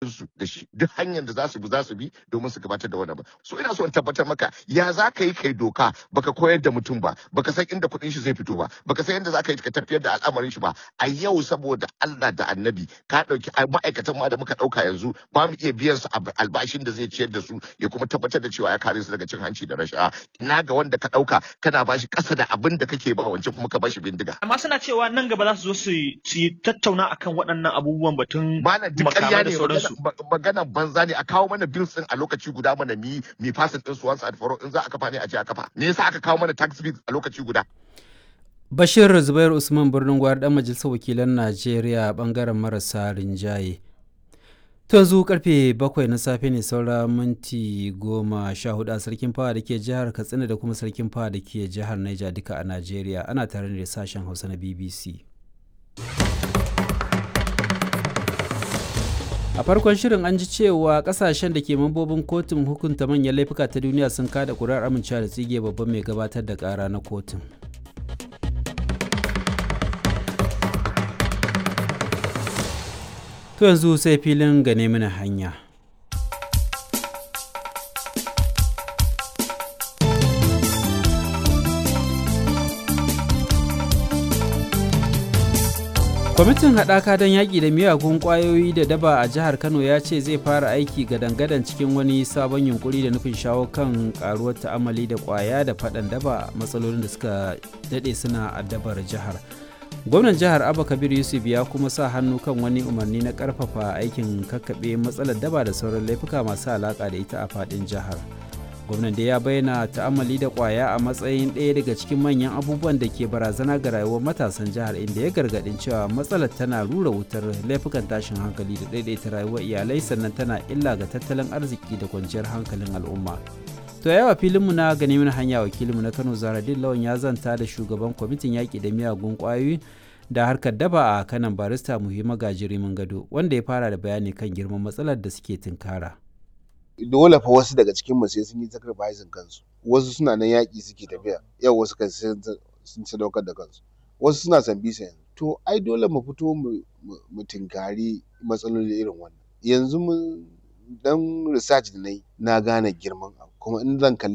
su da shi duk hanyar da za su bi za su bi domin su gabatar da wannan ba so ina so in tabbatar maka ya za ka yi kai doka baka koyar da mutum ba baka san inda kuɗin shi zai fito ba baka san yadda za ka yi ka tafiyar da al'amarin shi ba a yau saboda Allah da annabi ka ɗauki ma'aikatan ma da muka ɗauka yanzu ba mu iya biyan su albashin da zai ciyar da su ya kuma tabbatar da cewa ya kare su daga cin hanci da rashawa ina ga wanda ka ɗauka kana bashi ƙasa da abin da kake ba wancan kuma ka bashi bindiga amma suna cewa nan gaba za su zo su yi tattauna akan waɗannan abubuwan batun malam duk ƙarya makamai da ne sauransu maganan banza ne a kawo mana bills din a lokaci guda mana mi mi fasin din su once and for all in za a kafa ne a ce a kafa me yasa aka kawo mana tax bills a lokaci guda Bashir Zubair Usman birnin gwar dan majalisar wakilan Najeriya bangaren marasa rinjaye. To yanzu karfe bakwai na safe ne saura minti goma sha hudu a sarkin fawa da ke jihar Katsina da kuma sarkin fawa da ke jihar Niger duka a Najeriya ana tare da sashen Hausa na BBC. a farkon shirin an ji cewa kasashen da ke mambobin kotun hukunta manyan laifuka ta duniya sun kada kurar amincewa da tsige babban mai gabatar da kara na kotun to yanzu sai filin gane mana hanya kwamitin haɗaka don yaƙi da miyagun ƙwayoyi da daba a jihar kano ya ce zai fara aiki gadan-gadan cikin wani sabon yunkuri da nufin shawo kan ƙaruwar ta'amali da ƙwaya da faɗan daba matsalolin da suka daɗe suna addabar jihar gwamnan jihar abba kabir yusuf ya kuma sa hannu kan wani umarni na ƙarfafa aikin kakkaɓe matsalar daba da sauran laifuka masu alaƙa da ita a faɗin jihar gwamnan da ya bayyana ta'amali da kwaya a matsayin ɗaya daga cikin manyan abubuwan da ke barazana ga rayuwar matasan jihar inda ya gargaɗin cewa matsalar tana rura wutar laifukan tashin hankali da ɗaiɗaita rayuwar iyalai sannan tana illa ga tattalin arziki da kwanciyar hankalin al'umma to yawa filinmu na gani mana hanya wakilinmu na kano zaradin lawan ya zanta da shugaban kwamitin yaƙi da miyagun ƙwayoyi da harkar daba a kanan barista muhimma gajirimin gado wanda ya fara da bayani kan girman matsalar da suke tunkara. dole fa wasu daga cikin mu sai sun yi sacrificing kansu wasu suna nan yaƙi suke tafiya yau wasu kan sun sadaukar da kansu wasu suna san bisa yanzu to ai dole mu fito mu tinkari matsaloli irin wannan yanzu mun dan research da na yi na gane girman abu kuma in zan kalli